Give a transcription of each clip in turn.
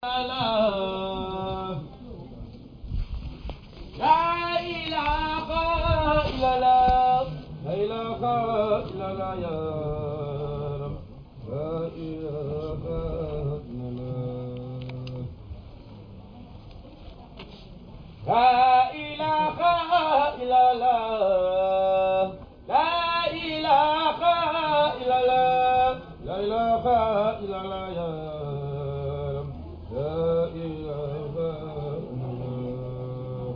لا إله إلا الله لا إله إلا الله يا رب لا إله إلا الله لا إله إلا الله لا إله إلا الله لا إله إلا الله يا رب لا إله إلا الله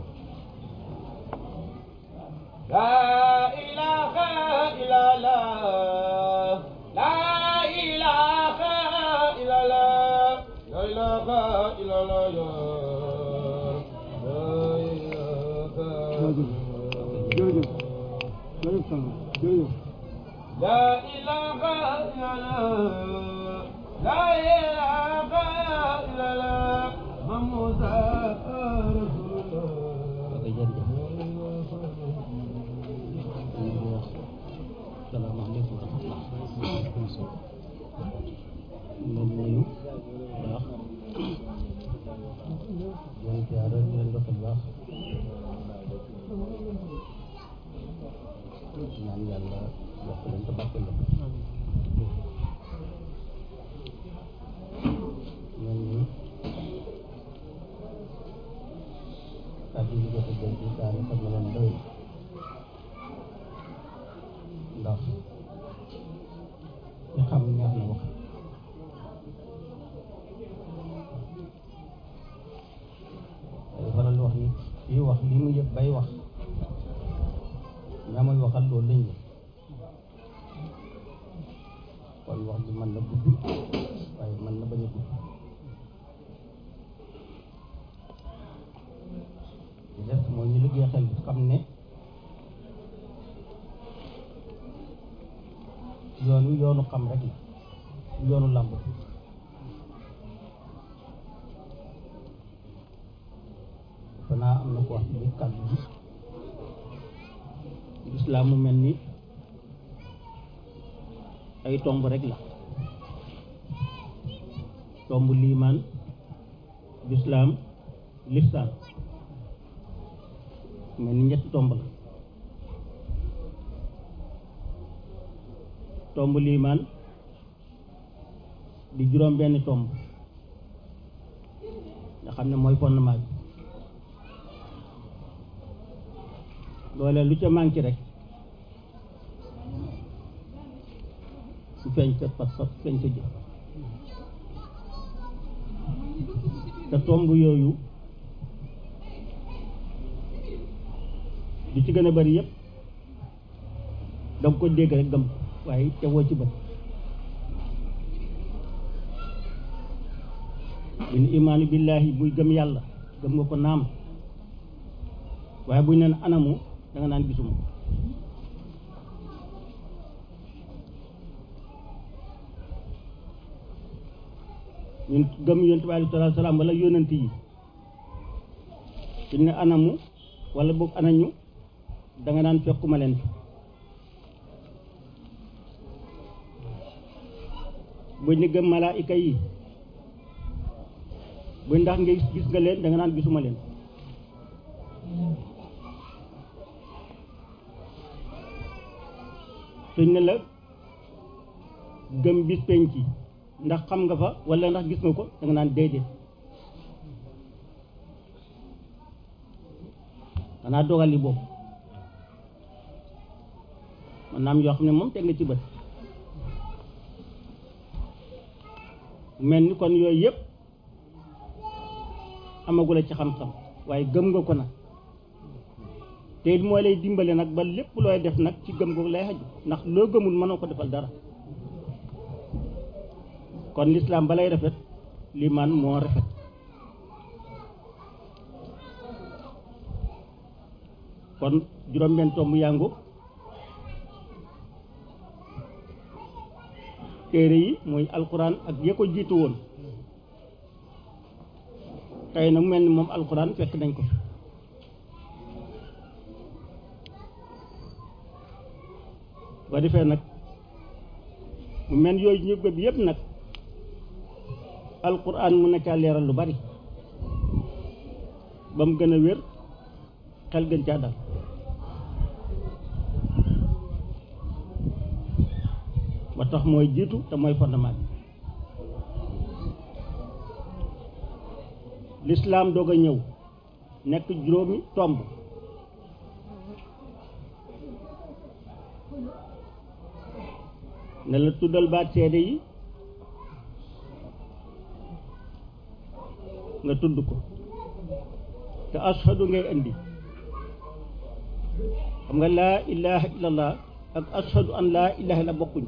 لا إله إلا الله لا إله إلا الله لا إله إلا الله يا رب لا إله لا إله إلا الله لا إله إلا الله محمد رسول الله salaamaaleykum wa rahmatulah. ñu ngi nuyu baax di leen ziare di leen doxal baax ñaan yàlla yokk leen te barkeel leen. ñoom ñi kàddu yi jot a jël ci daara xam na leen doy ndax ñu xam neex na wax day faral wax ni kii wax li mu yëg bay wax ñaamoy waxal loolu lañ yëg kon wax ji mën na gudd waaye mën na bañ a gudd li des mooy ñu liggéey xel xam ne yoon wi yoonu xam rek la yoonu làmb fanaa am na ko wax ci biir kàddu bi lislaam mu mel ni ay tomb rek la tomb liimaan lislaam lifsaan mel ni ñetti tomb la tomb liimaan di juróom benn tomb nga xam ne mooy fondement bi loolee lu ca manqué rek su feeñ sa pas-pas feeñ sa jëf te tomb yooyu di ci gën a bari yépp danga ko dégg rek gëm ko waaye tegoo ci bët buñ imaanu billaahi buy gëm yàlla gëm nga ko naam waaye buñ neen anamu da nga naan gisuma ñun gëm yonent bi aleyhi salaatu salaam wala yonent yi suñ ne anamu wala boog anañu da nga naan fekkuma leen fi buñ ne gëm malaayika yi buñ ndax nga gis nga leen da nga naan gisuma leen suñ ne la gëm bis penc ndax xam nga fa wala ndax gis nga ko da nga naan déedéet xanaa dogal li boobu man naam yoo xam ne moom teg nga ci bët mel ni kon yooyu yëpp amagula ci xam-xam waaye gëm nga ko nag te it mooy lay dimbale nag ba lépp looy def nag ci gëm googu lay xaju ndax loo gëmul mënoo ko defal dara kon lislaam balay rafet limaan moo rafet kon juróom-benn tomb yàngu téere yi muy alquran ak ya ko jiitu woon tey nag mel ni moom alquran fekk nañ ko ba defee nag mu mel yooyu ñu gëm yëpp nag alquran mun na caa leeral lu bari ba mu gën a wér xel gën caa dal ba tax mooy jiitu te mooy fondement bi lislaam doog a ñëw nekk juróomi tomb ne la tuddal baat seede yi nga tudd ko te ashadu ngay indi xam nga laa ilaha illallah ak ashadu an laa ilaha illa bokkuñ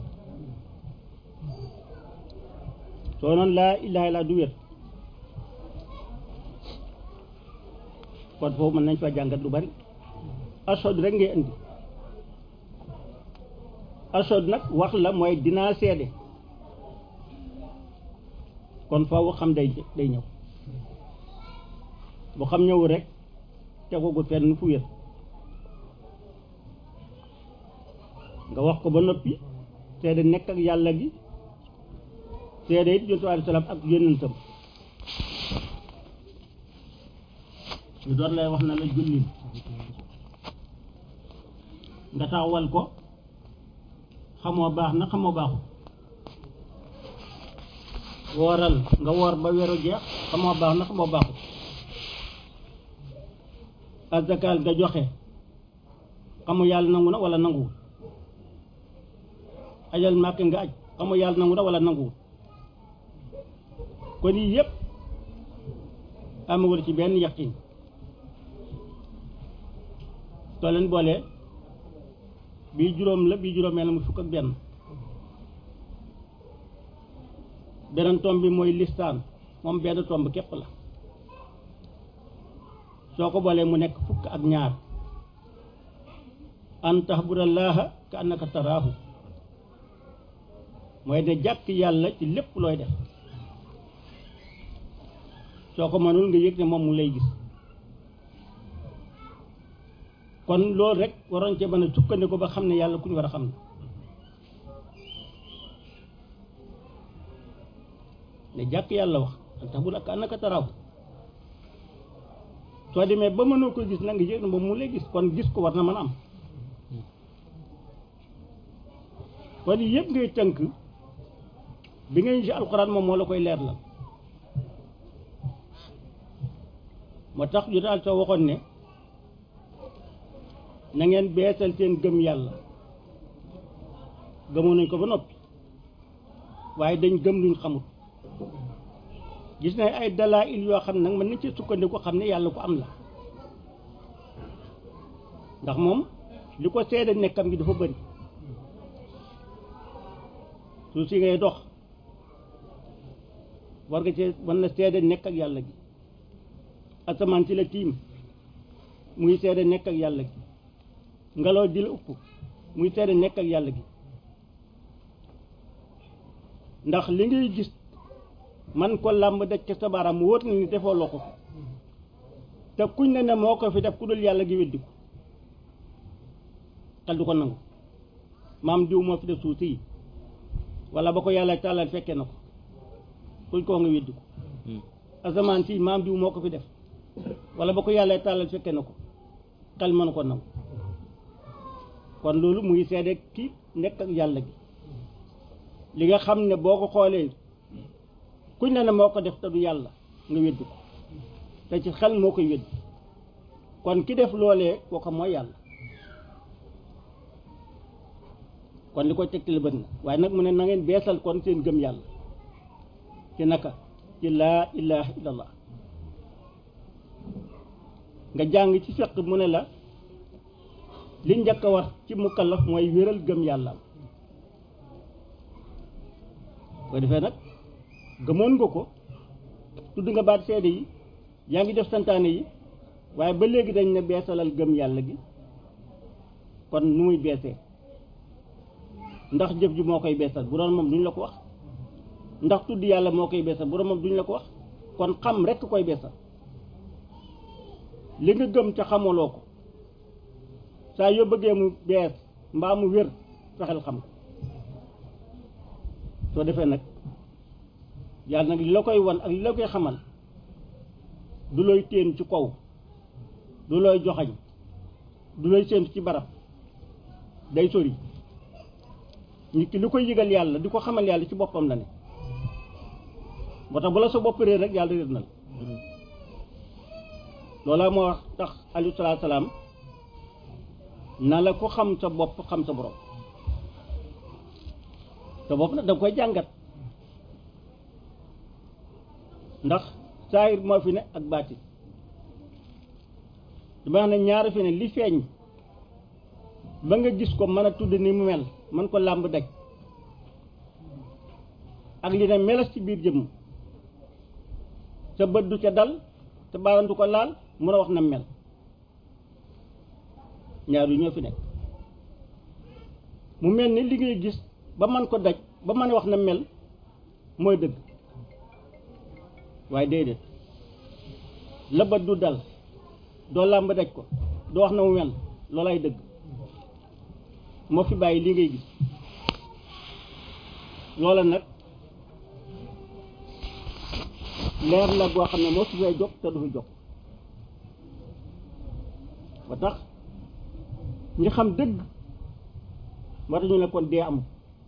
soo noon laa ilaha illa du wér kon foofu mën nañ fa jàngat lu bari ashadu rek ngay indi ashadu nag wax la mooy dinaa seede kon faaw xam day day ñëw bu xam ñëw rek tegugu fenn fu wér nga wax ko ba noppi seede nekk ak yàlla gi seede it yonent alayhi salaam ak yonentam ñu doon lay wax na la jullil nga taxawal ko xamoo baax na xamoo baaxul wooral nga woor ba weeru jeex xamoo baax na xamoo baaxul azakaal nga joxe xamu yàlla nangu na wala nanguwul ajal màkk nga aj xamu yàlla nangu na wala nanguwul kon yii yëpp amagul ci benn yaqin soo leen boolee bii juróom la bii juróomee la mu fukk ak benn beneen tomb bi mooy listaan moom benn tomb képp la soo ko boolee mu nekk fukk ak ñaar an tahbudallaha ka annaka taraahu mooy ne jàkk yàlla ci lépp looy def soo ko mënul nga yëg ne moom mu lay gis kon loolu rek waroon cee mën a sukkandiku ba xam ne yàlla ku ñu war a xam ne ne jàkk yàlla wax an tahbuda ka annaka taraahu soo demee ba mënoo ko gis na nga yëg ne moom mu lay gis kon gis ko war na mën a am kon yëpp ngay tënk bi ngay ci alxuraan moom moo la koy leer la moo tax yu daal soo waxoon ne na ngeen beesal seen gëm yàlla gëmoon nañ ko ba noppi waaye dañ gëm luñ xamut gis nañ ay dalaa'il yoo xam nag mën nañ ci sukkandiku xam ne yàlla ko am la ndax moom li ko seede nekkam gi dafa bëri suuf si ngay dox war nga cee mën na seede nekk ak yàlla gi asamaan si la tiim muy seede nekk ak yàlla gi ngelaw di la upp muy seede nekk ak yàlla gi ndax li ngay gis man ko làmb daj ca sa baaraam mu wóor na ni defoo loo ko te kuñ ne ne moo ko fi def ku dul yàlla gi weddi ko xel du ko nangu maam diw moo fi def suuf si wala ba ko yàlla tàllal fekkee na ko kuñ koo nga weddi ko asamaan si maam diw moo ko fi def wala ba ko yàlla tàllal fekkee na ko xel mënu ko nangu kon loolu muy seede ki nekk ak yàlla gi li nga xam ne boo ko xoolee kuñ ne ne moo ko def te du yàlla nga weddi ko te ci xel moo koy weddi kon ki def loolee kooka mooy yàlla kon li koy tegtale bët na waaye nag mu ne na ngeen beesal kon seen gëm yàlla ci naka ci laa ilaha illallah nga jàng ci fiq mu ne la li njëkk a war ci mukallaf mooy wéral gëm yàlla ko defee nag gëmoon nga ko tudd nga baat seede yi yaa ngi def santaane yi waaye ba léegi dañ ne beesalal gëm yàlla gi kon nu muy beesee ndax jëf ji moo koy beesal bu doon moom duñ la ko wax ndax tudd yàlla moo koy beesal bu doon moom duñ la ko wax kon xam rekk koy beesal li nga gëm ca xamaloo ko saa yoo bëggee mu bees mbaa mu wér fexeel xam ko soo defee nag yàlla nag li la koy wan ak li la koy xamal du looy téen ci kaw du looy joxañ du looy séentu ci barab day sori nit ki li koy yëgal yàlla di ko xamal yàlla ci boppam la ne moo tax bu la sa bopp réer rek yàlla réer na la loola moo wax tax alayhi salaatu salaam na la ko xam sa bopp xam sa borom sa bopp nag da nga koy jàngat ndax saayir moo fi ne ak baati dama wax ne ñaari fi ne li feeñ ba nga gis ko mën a tudd ni mu mel mën ko làmb daj ak li ne melas ci biir jëmm sa bët du ca dal te baaram du ko laal mun a wax na mel ñaar yu ñoo fi nekk mu mel ni li ngay gis ba man ko daj ba mën a wax na mel mooy dëgg waaye déedéet la bët du dal doo làmb daj ko doo wax na mu mel loolay dëgg moo fi bàyyi li ngay gis loola nag leer la goo xam ne moo su fee jóg te du fi jóg ba tax ñi xam dëgg moo tax ñu ne kon dee amul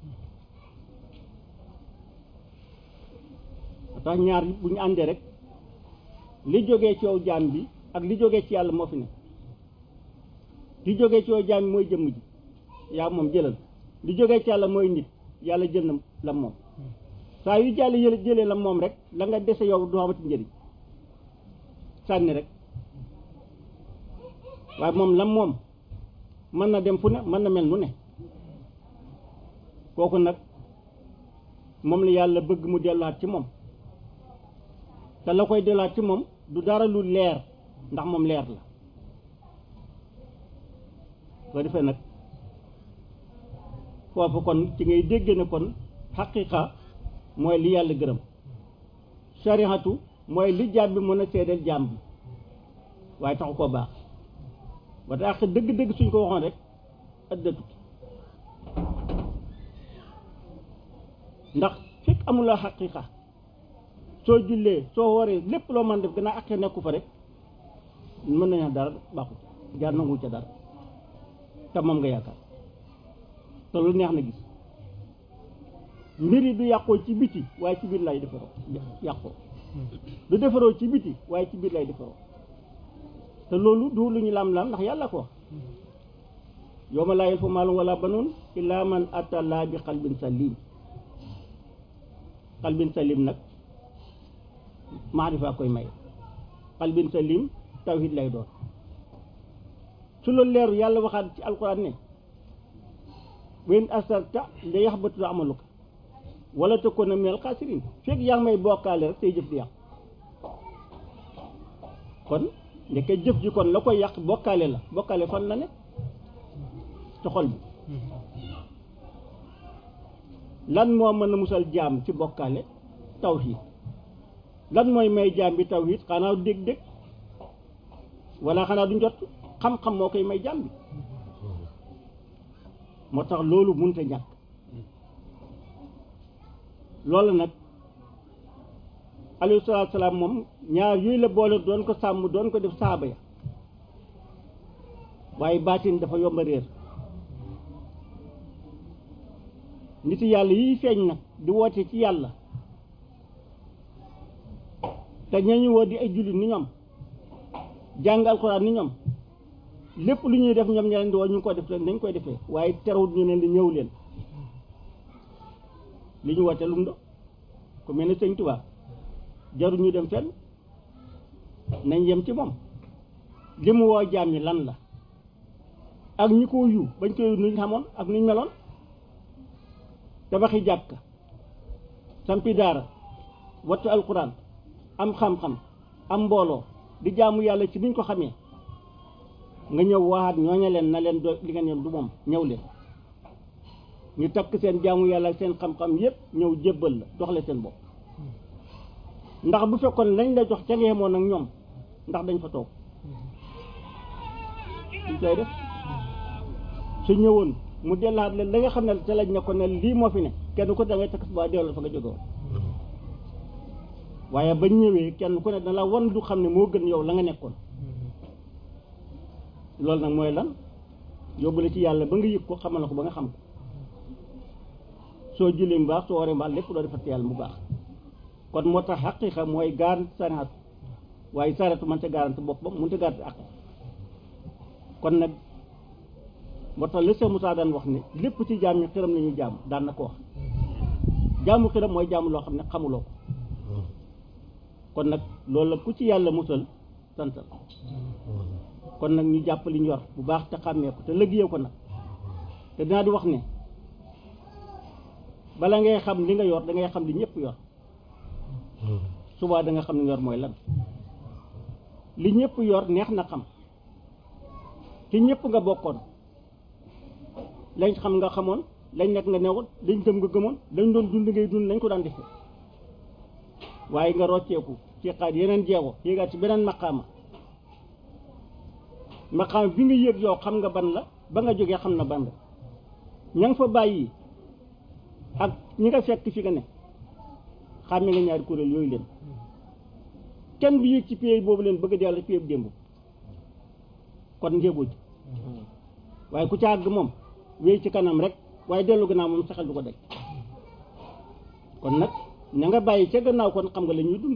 ba tax ñaar bu ñu àndee rek li jógee ci yow jaam bi ak li jógee ci yàlla moo fi ne li jógee ci yow jaam bi mooy jëmm ji yaa moom jëlal li jógee ci yàlla mooy nit yàlla jël na la moom saa yu jàll yële jëlee la moom rek la nga dese yow du amati njëriñ sànni rek waaye moom la moom mën na dem fu ne mën na mel nu ne kooku nag moom la yàlla bëgg mu delluwaat ci moom te la koy delluwaat ci moom du dara lu leer ndax moom leer la soo defee nag foofu kon ci ngay dégg ne kon xaqiqa mooy li yàlla gërëm sarihatu mooy li jaam bi mën a seedeel jaam bi waaye taxu koo baax ba tax dëgg-dëgg suñ ko waxoon rek ëddatu ndax fekk amuloo xaqiqa soo jullee soo waree lépp loo mën def gannaaw aqee nekku fa rek mën nañu dara baaxut jaar nangu ca dara te moom nga yaakaar te lu neex na gis mbir yi du yàqoo ci biti waaye ci biir lay defaroo yàqoo du defaroo ci biti waaye ci biir lay defaroo te loolu du lu ñu lam-lam ndax yàlla ko wax yawma laa yanfa'u maalun wala banuun illaa man ataa Allaaha bi qalbin salim qalbin salim nag maarifa koy may qalbin salim tawhid lay doon su loolu leeru yàlla waxaat ci alquran ne wa in asrakta la yaxbatu amaluka wala takuna minal xaasiriin fekk yaa ngi may bokkaale rek say jëf di yàq kon ndeke jëf ji kon la koy yàq bokkaale la bokkaale fan la ne ci xol bi lan moo mën a musal jaam ci bokkaale tawhid lan mooy may jaam bi tawhid xanaa dégg-dégg wala xanaa du njot xam-xam moo koy may jaam bi moo tax loolu mënut a ñàkk loolu nag alayhi salaatu salaam moom ñaar yooyu la boole doon ko sàmm doon ko def saaba ya waaye baatin dafa yomba réer nit yàlla yiy feeñ nag di woote ci yàlla te ñañu woo di ay jullit ni ñoom jàng alxuraan ni ñoom lépp lu ñuy def ñoom ña leen di woo ñu ngi ko def rek nañ koy defee waaye terewut ñu leen di ñëw leen li ñu woote lu mu do ku mel ne sëñ Tuubaa jarul ñu dem fenn nañ yem ci moom li mu woo jaam ñi lan la ak ñi ko yu bañ koy nuñ xamoon ak nuñ meloon tabaxi jàkka sampi daara wattu alquran am xam-xam am mbooloo di jaamu yàlla ci niñ ko xamee nga ñëw waxaat ñooña leen na leen do li ngeen yem du moom ñëw leen ñu takk seen jaamu yàlla ak seen xam-xam yépp ñëw jébbal la doxle seen bopp ndax bu fekkoon lañ la jox ca nga yemoon ak ñoom ndax dañ fa toog suñ koy def su ñëwoon mu dellaat leen la nga xam ne ca lañ ne ko ne lii moo fi ne kenn ko da ngay takk ba delloo fa nga jóge woon waaye bañ ñëwee kenn ku ne dana la wan du xam ne moo gën yow la nga nekkoon loolu nag mooy lan yóbbu la ci yàlla ba nga yëg ko xamal na ko ba nga xam ko soo jullee mu baax soo waree mbaax lépp loo defar yàlla mu baax kon moo tax xaqiiqa mooy garanti sariat waaye sariatu man ta garanti boppam mënut a garanti ak kon nag moo tax la Cheikh Moussa daan wax ne lépp ci jaam ñi xiram la ñuy jaam daan na ko wax jaamu xiram mooy jaamu loo xam ne xamuloo ko kon nag loolu la ku ci yàlla musal santal kon nag ñu jàpp li ñu yor bu baax te xàmmee ko te liggéey ko nag te dinaa di wax ne bala ngay xam li nga yor da ngay xam li ñëpp yor subaa da nga xam li nga yor mooy lan li ñëpp yor neex na xam te ñëpp nga bokkoon lañ xam nga xamoon lañ nekk nga newoon lañ gëm nga gëmoon lañ doon dund ngay dund lañ ko daan defee waaye nga rocceeku ci xaat yeneen jeego yéegaat ci beneen maqaama maqaama bi nga yéeg yow xam nga ban la ba nga jógee xam na ban la ña nga fa bàyyi ak ñi nga fekk fi nga ne xàmme nga ñaari kuréel yooyu leen kenn du yéeg ci pays boobu leen bëgg a dellu ci pays bu démb kon ngéeboo ji waaye ku ca àgg moom wéy ci kanam rek waaye dellu gannaaw moom saxal du ko daj kon nag ña nga bàyyi ca gannaaw kon xam nga la ñuy dund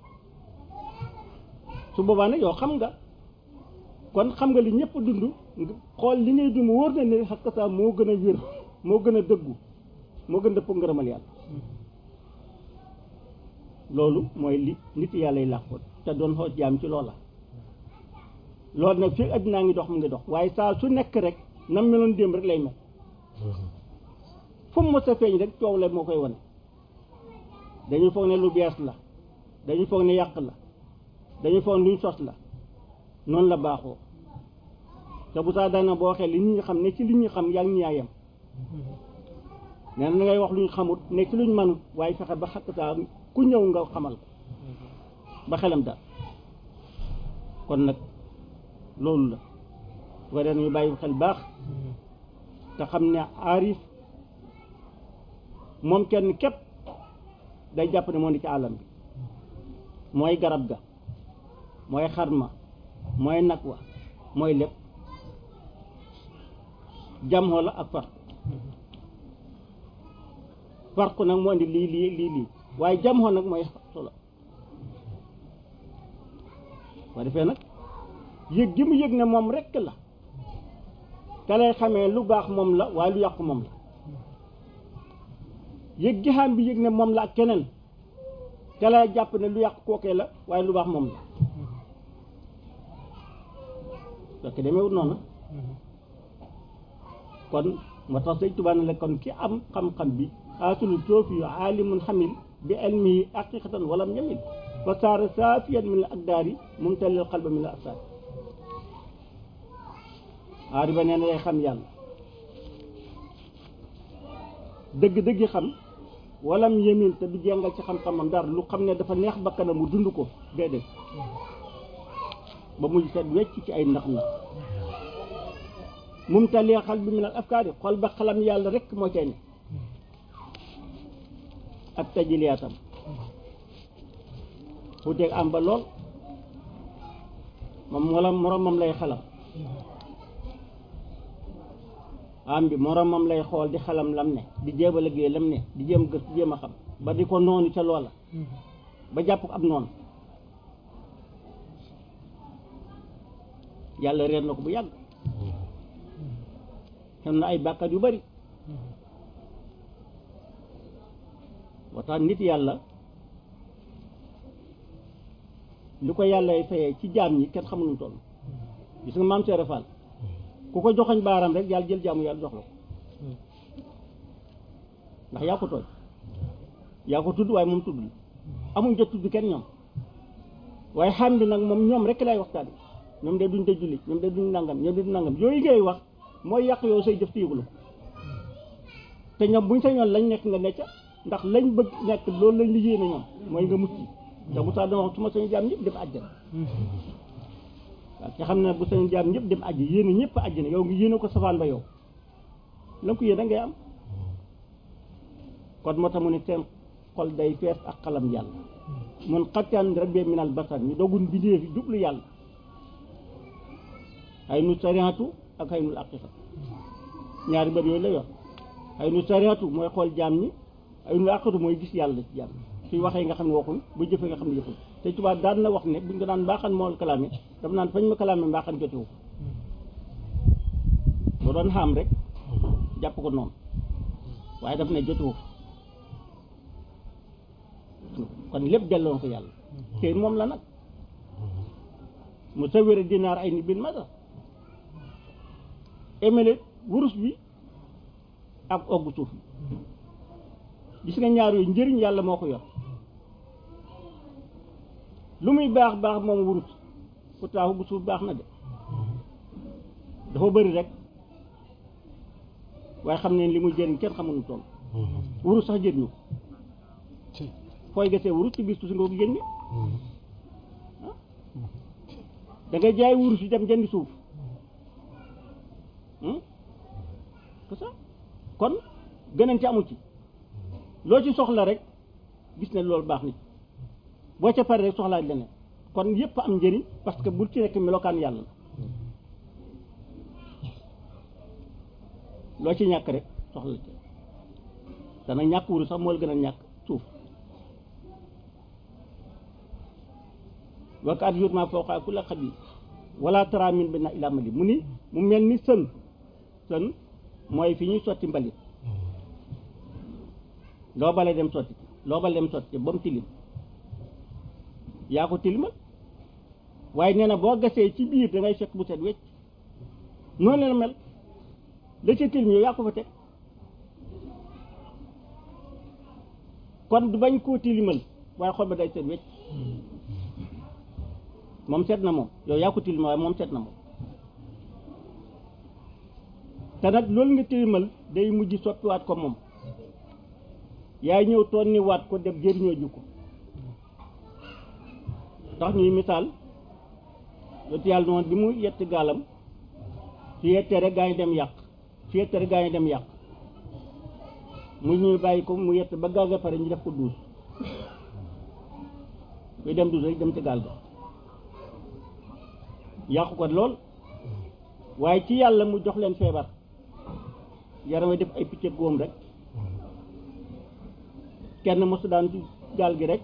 su boobaa nag yow xam nga kon xam nga li ñëpp dund xool li ngay dund wóor na ne xakk saa moo gën a wér moo gën a dëggu moo gën a dëpp ngërëmal yàlla loolu mooy li nit yàlla yi làqoon te doon xool jaam ci loola loolu nag fii addinaa ngi dox mu ngi dox waaye saa su nekk rek nam meloon démb rek lay mel fu mu mos a feeñ rek coow la moo koy wane dañuy foog ne lu bees la dañuy foog ne yàq la dañuy foog ne luñ sos la noonu la baaxoo te bu saa daana boo waxee li ñu xam ne ci li ñu xam yaa ngi ñaayam nee na ngay wax luñ xamut ne ci luñ manut waaye fexe ba xakk saa ku ñëw nga xamal ko ba xelam daal kon nag loolu la su ko dee ñu bàyyi xel baax te xam ne aarif moom kenn képp day jàpp ne moo ni ci àllam bi mooy garab ga mooy xarma mooy nag wa mooy lépp jamxoo la ak farq farq nag moo indi lii lii lii lii waaye jamxoo nag mooy solo boo defee nag yëg gi mu yëg ne moom rekk la te lay xamee lu baax moom la waaye lu yàqu moom la yëg gi xam bi yëg ne moom la ak keneen te lay jàpp ne lu yàqu kookee la waaye lu baax moom la fekk demeewut noonu kon moo tax sëñ Tuubaa ne la kon ki am xam-xam bi xaasulu toofi yu aalimun xamil bi ilmihi haqiqatan walam yamil fa saara saafiyan min al akdaari mumtalil qalba min al asaar aari ba nee na day xam yàlla dëgg-dëgg xam walam yemin te du jengal ci xam-xamam dara lu xam ne dafa neex bakkanam mu dund ko déedéet ba mujj set wecc ci ay ndax ndax mumtalil qalbi min al afkaari xol ba xalam yàlla rek moo cay ne ak tajiliyaatam xuuteeg am ba lool moom wala moromam lay xalam am bi moromam lay xool di xalam lam ne di jéem a liggéey lam ne di jéem gës jéem a xam ba di ko noonu ca loola ba jàpp ko ab noonu yàlla reer na ko bu yàgg xam na ay bàkkaat yu bari moo tax nit yàlla li ko yàlla fayee ci jaam ñi kenn xamul nu toll gis nga maam Seere Fall ku ko joxoñ baaram rek yàlla jël jaamu yàlla jox la ko ndax yaa ko tooñ yaa ko tudd waaye moom tudd la amuñ jot tudd kenn ñoom waaye xam bi nag moom ñoom rek lay waxtaan ñoom de duñ te julli ñoom de duñ nangam ñoom de duñ nangam yooyu ngay wax mooy yàq yow say jëf te yëgulu ko te ñoom buñ sañoon lañ nekk nga necca ndax lañ bëgg nekk loolu lañ liggéey na ñoom mooy nga mucc te bu saa dama wax su ma sañu jaam ñëpp dem àjjana waaw te xam ne bu sañu jaam ñëpp dem àjj yéene ñëpp àjjana yow ngi yéene ko safaan ba yow la ko yéene ngay am kon moo tax mu ne seen xol day fees ak xalam yàlla mun xattaan rabbi minal basar ñu dogun bindee fi jublu yàlla ay nu sariatu ak ay nul aqiqa ñaari bët yooyu la yor ay nu sariatu mooy xool jaam ñi ay nul aqiqatu mooy gis yàlla ci jaam suy waxee nga xam ne waxul bu jëfee nga xam ne jëful te tubaab daan na wax ne buñ ko daan mbaaxan moo kalaame daf naan fañ ma kalaame mbaaxan jotewu boo doon xaam rek jàpp ko noonu waaye daf ne jotewu kon lépp delloon ko yàlla te moom la nag mu sawira dinaar ay ni bil masa émele wurus bi ak oggu suuf bi gis nga ñaar yooyu njëriñ yàlla moo ko yor lu muy baax baax moom wurus pourtant oggu suuf baax na de dafa bëri rek waaye xam ne li muy jëriñ kenn xamul nu toll wurus sax jëriñu fooy gasee wurus ci biir suuf si nga ko génne da ngay jaay wurus yi dem jëndi suuf c'est ça kon gënante amu ci loo ci soxla rek gis ne loolu baax na ci boo ca pare rek soxlaa leneen kon yépp am njëriñ parce que bul ci nekk melokaan yàlla la loo ci ñàkk rek soxla ci dana ñàkk wurus sax moo la gën a ñàkk suuf waka at yut ma fooxaa ku la xabi wala tara min bi na ila mali mu ni mu mel ni sën sën mooy fi ñuy sotti mbalit loo bale dem sotti loo bale dem sotti ba mu tilim yaa ko tilimal waaye nee na boo gasee ci biir da ngay fekk bu set wecc noonu la mel la ca tilim yow yaa ko fa teg kon du bañ koo tilimal waaye xol ba day set wecc moom seet na moom yow yaa ko tilimal waaye moom seet na moom te nag loolu nga tilimal day mujj soppiwaat ko moom yaay ñëw toon ni waat ko dem jëriñoo ju ko tax ñuy misaal yottu yàlla noonu bi mu yett gaalam su yettee rek gaa ñu dem yàq su yettee rek gaa ñu dem yàq mu ñuy bàyyi ko mu yett ba gaal ga pare ñu def ko duus kuy dem duus rek dem ci gaal ga yàqu ko lool waaye ci yàlla mu jox leen feebar yaram def ay picc góom rek kenn mosu daan ci gaal gi rek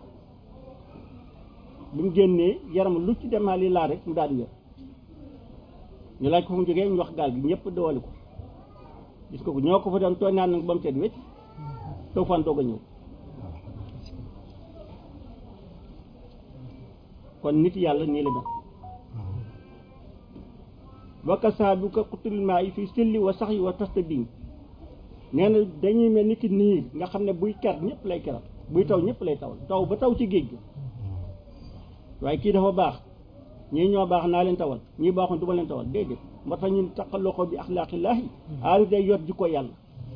bi mu génnee yaram lu ci demaali laa rek mu daal di wér ñu laaj ko fu mu jógee ñu wax gaal gi ñëpp doole ko gis ko ko ñoo ko fa doon tooñ naan nag ba mu seet wécc taw fan doog a ñëw kon nit yàlla nii la mel wakka saa bu ko xuturil maa yi fii silli wa sax yi wa tasta biñ nee na dañuy mel ni ki niir nga xam ne buy ker ñëpp lay keral buy taw ñëpp lay tawal taw ba taw ci géej gi waaye kii dafa baax ñii ñoo baax naa leen tawal ñii baaxoon du ma leen tawal déedéet moo tax ñun taqal loxo bi axlaaqillaahi aari day yor jikko yàlla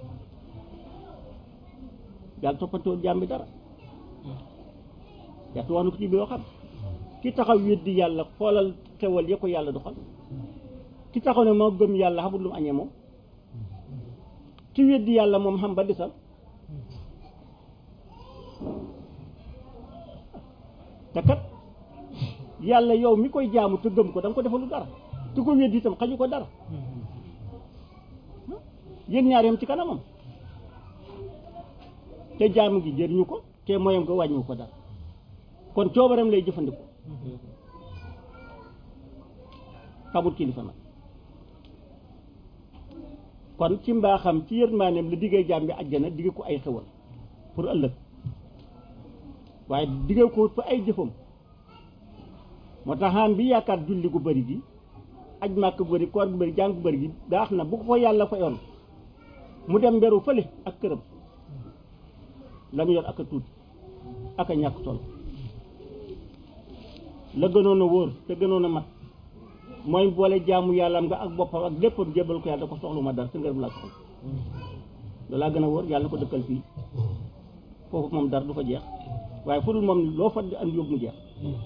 yàlla toppatoo jaam bi dara yàlla wax na ko ci biir yoo xam ki taxaw weddi yàlla xoolal xewal ya ko yàlla doxal ki taxaw ne moo gëm yàlla xamul lu mu añee moom ki weddi yàlla moom xam ba desal te kat yàlla yow mi koy jaamu te gëm ko da nga ko defalu dara te ko weddi itam xaju ko dara yéen ñaar yam ci kanamam te jaamu gi jëriñu ko te moyam ko wàññiwu ko dara kon coobaram lay jëfandikoo xamul kilifa nag kon ci mbaaxam ci yërmaaneem la diggee jaam bi àjjana digge ko ay xewal pour ëllëg waaye digge ko fa ay jëfam moo tax xaan bi yaakaar julli gu bëri gi aj màkk gu bëri koor gu bëri jàng gu bëri gi baax na bu ko ko yàlla fa yoon mu dem mberu fële ak këram la mu yor ak a tuuti ak a ñàkk solo la gënoon a wóor te gënoon a mat mooy boole jaamu yàllaam nga ak boppam ak léppam jébal ko yàlla da ko soxlu ma dara sa ngërëm laa soxla loolaa gën a wóor yàlla na ko dëkkal fii foofu moom dara du fa jeex waaye fu dul moom loo fa andi yóbbu mu jeex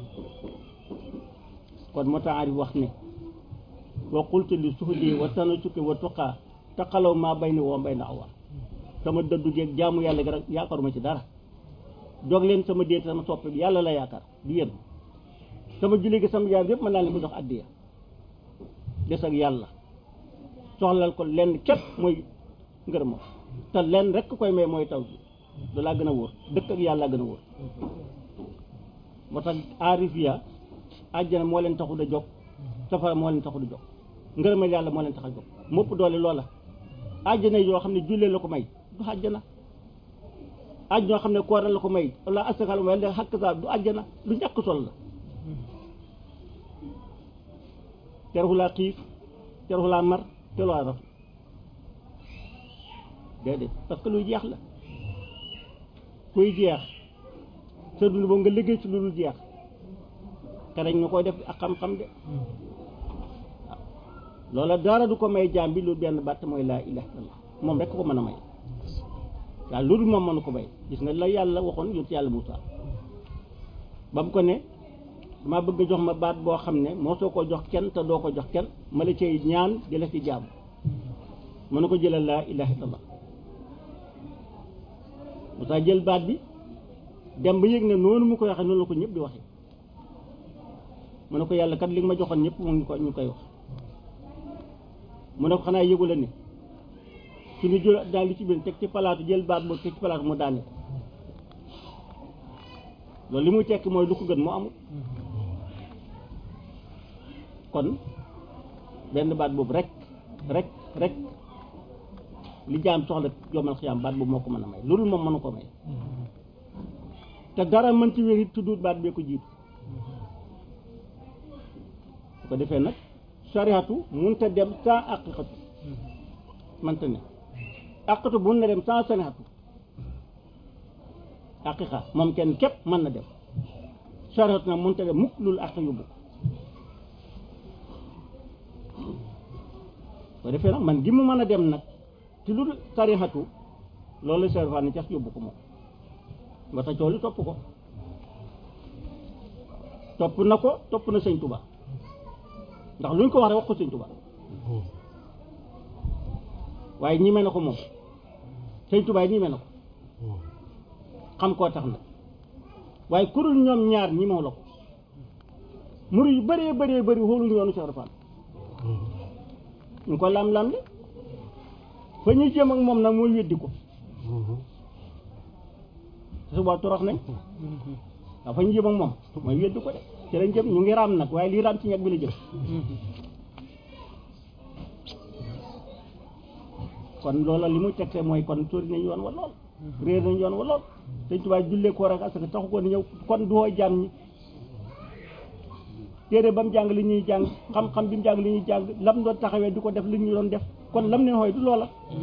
kon moo tax arif wax ne wa qultu li suhdi wa tanasuki wa tuqaa taqalaw maa bay ni woo mbay na awa sama dëddu geeg jaamu yàlla gi rek yaakaaruma ci dara dog leen sama déet sama soppe bi yàlla la yaakaar du yéen sama julli gi sama jaam yëpp mën naa leen ko jox addiya des ak yàlla soxlal ko lenn képp mooy ngërëm te lenn rek koy may mooy taw bi da laa gën a wóor dëkk ak yàlla gën a wóor moo tax aarifiya àjjana moo leen taxu da jóg safara moo leen taxu da jóg ngërëmal yàlla moo leen tax a jóg mopp doole loola àjjana yoo xam ne jullee la ko may du àjjana àjj ñoo xam ne koor la ko may wala asakal wala xakk sa du àjjana du ñàkk sol la terxulaa xiif terxulaa mar terxulaa raf déedéet parce que luy jeex la kuy jeex sa dund boobu nga liggéey ci lu dul jeex te dañ nga koy def ak xam-xam de loola dara du ko may jaam bi lu benn batt mooy laa ilaha illallah moom rek ko mën a may waaw loolu moom mënu ko may gis nga la yàlla waxoon yónni yàlla Muusaa ba mu ko ne dama bëgg jox ma baat boo xam ne moo soo ko jox kenn te doo ko jox kenn ma la cay ñaan di la ci jaam mën na ko jëlal laa ilaha illallah Muusaa jël baat bi dem ba yëg ne noonu mu koy waxee noonu la ko ñëpp di waxee mu ne ko yàlla kat li nga ma joxoon ñëpp mu ngi ko ñu koy wax mu ne ko xanaa yëgu la ne suñu jël daal li ci biir teg ci palaatu jël baat boobu teg ci palaatu mu daane loolu li muy tekki mooy lu ko gën moo amul kon benn baat boobu rek rek rek li jaam soxla yomal xiyaam baat boobu moo ko mën a may loolu moom mënu ko may te dara mën ci wér it tuddut baat bee ko jiitu su ko defee nag sariatu munta dem sans aqiqatu mënta ne aqiqatu mun na dem sans sariatu aqiqa moom kenn képp mën na dem sariatu nag munta dem mukk lul aqi yóbbu ko defee nag man gi mu mën a dem nag ci lu sarihatu loolu sarifa ne cas yóbbu ko moom nga ta coolu topp ko topp na ko topp na sëñ Tuba ndax luñ ko wax rek wax ko sëñ Tuba waaye ñime na ko moom sëñ Tuba yi ñime na ko xam koo tax na waaye kurul ñoom ñaar ñimew la ko muri yu bëree bëree bëri xooluñu yoonu Cheikh Rafal ñu ko lam-lam le fa ñuy jëm ak moom nag mooy weddi ko suba torox nañ waaw fa ñu jëm ak moom mooy weddi ko de ci lañ jëm ñu ngi raam nag waaye lii raam ci ñag bi la jëm kon loola li muy tegte mooy kon sori nañ yoon wa lool réer nañ yoon wa lool dañ tubaab jullee koor ak asaka taxu ko ni ñëw kon du woo jaam ñi téere ba mu jàng li ñuy jàng xam-xam bi mu jàng li ñuy jàng lam doon taxawee di ko def li ñu doon def kon lam ne xooy du loola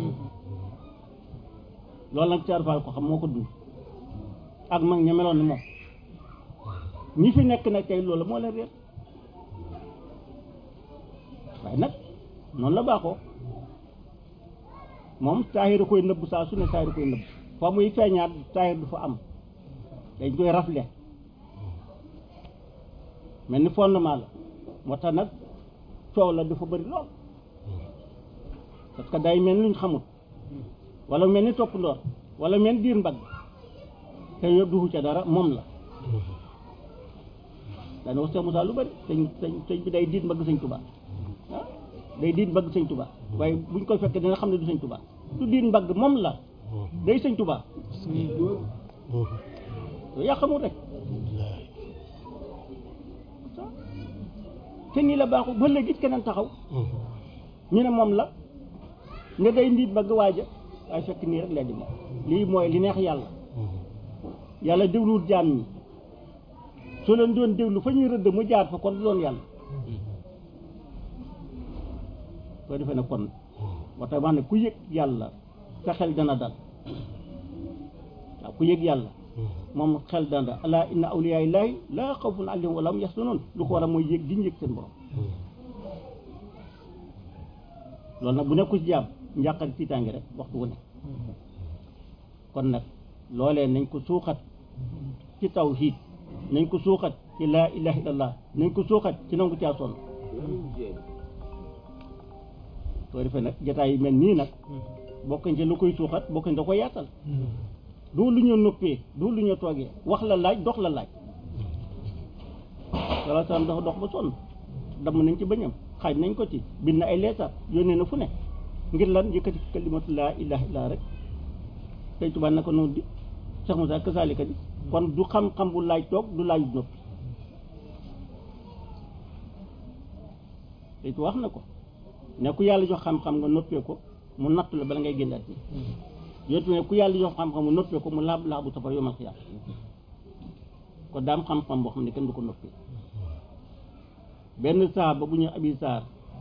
loolu nag carfal ko xam moo ko dund ak mag ña meloon ni moom ñi fi nekk nag tey loolu moo leen réer waaye nag noonu la baaxoo moom taahir koy nëbb saa su ne taahir koy nëbb fa muy feeñaat taahir du fa am dañ koy rafle mel ni fondement la moo tax nag coow la dafa bëri lool parce que day mel ni luñ xamul wala mel ni topp ndoor wala mel ni diir mbagg te yëpp duxu ca dara moom la daana wax Seex Musaa lu bëri sëñ sëñ sëñ bi day diit mbagg sëñ Tuubaa ah day diit mbagg sëñ Tuubaa waaye buñ koy fekkee dina xam ne du sëñ Tuubaa du diit mbagg moom la day sëñ Tuubaa yooyu yaa xamul rek te nii la baaxu ba léegi keneen taxaw ñu ne moom la nga day ndiit mbagg waaja waaye fekk nii rek lay di moom lii mooy li neex yàlla yàlla dégluwut jaam ñi soo leen doon déglu fa ñuy rëdd mu jaar fa kon du doon yàlla soo defee ne kon moo tax wax ne ku yëg yàlla sa xel dana dal waaw ku yëg yàlla moom xel dana dal ala inna awliyaa illaahi laa xawfun alayhim wa laa hum yaxzanuun lu ko war a mooy yëg di ñu yëg seen borom loolu nag bu nekku ci jaam njàqare tiitaange rek waxtu wu ne kon nag loolee nañ ko suuxat ci tawhiid nañ ko suuxat ci laa ilaha illallah nañ ko suuxat ci nangu caa sonn soo defee nag jataay yu mel nii nag bokkañ ci lu koy suuxat bokkañ da koy yaatal doo lu ñu noppee doo lu ñu toogee wax la laaj dox la laaj walla sam dafa dox ba sonn damm nañ ci bañam xaaj nañ ko ci bind na ay leetar yónnee na fu ne ngir lan yëkkati kalimatu laa ilaha illa rek tey tubaab na ko noonu di Cheikh Moussa kasaalika di kon du xam-xam bu laaj toog du laaj noppi tey wax na ko ne ku yàlla jox xam-xam nga noppee ko mu natt la bala ngay génnaat ni yootu ne ku yàlla jox xam-xam mu noppee ko mu laab laabu safar yomal xiyaam ko daam xam-xam boo xam ne kenn du ko noppee benn saaba bu ñu abi saar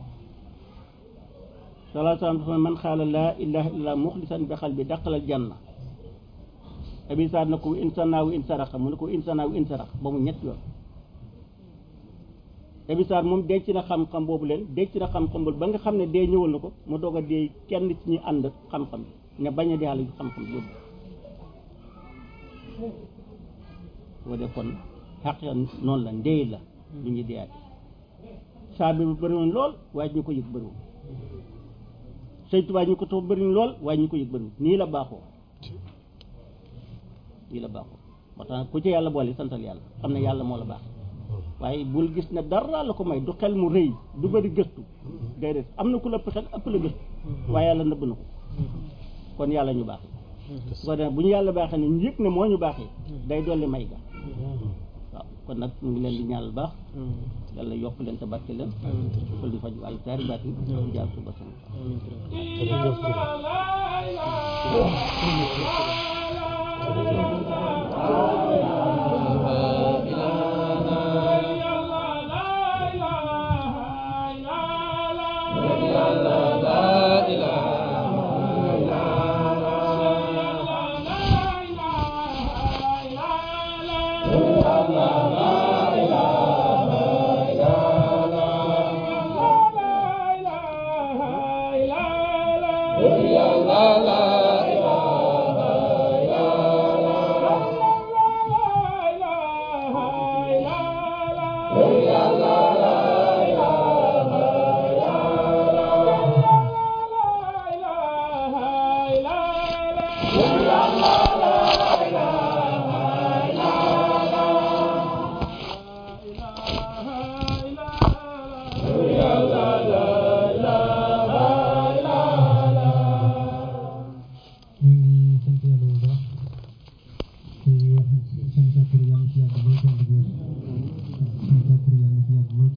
salaa salaam dafa man xaala laa ilaha illallah muxlisan bi xal bi daqalal janna abi saar na ko insanaawu insaraxa mu ne ko insanaawu insarax ba mu ñett yoon abi saar moom denc na xam-xam boobu leen denc na xam-xam boobu ba nga xam ne dee ñëwal na ko mu doog a dee kenn ci ñi ànd xam-xam ne bañ a dee xale xam-xam yóbbu boo def kon xaq noonu la ndey la lu ñuy deyaate saa bi bu bëriwoon lool waaye ñu ko yëg bëriwul sëñ Tuubaa ñu ko toog bëriwoon lool waaye ñu ko yëg bëriwul nii la baaxoo nii la baaxoo moo tax ku ci yàlla boole santal yàlla xam ne yàlla moo la baax waaye bul gis ne dara la ko may du xel mu rëy du bëri gëstu déedéet am na ku la ëpp xel ëpp la gëstu waaye yàlla nëbb na ko kon yàlla ñu baax su ko defee bu ñu yàlla baaxee ne ñu yëg ne moo ñu baaxee day dolli may ga waaw kon nag ñu ngi leen di ñaanal baax yàlla yokk leen te barke leen fol di faj ay taari baat yi jaar suba sama Thank you.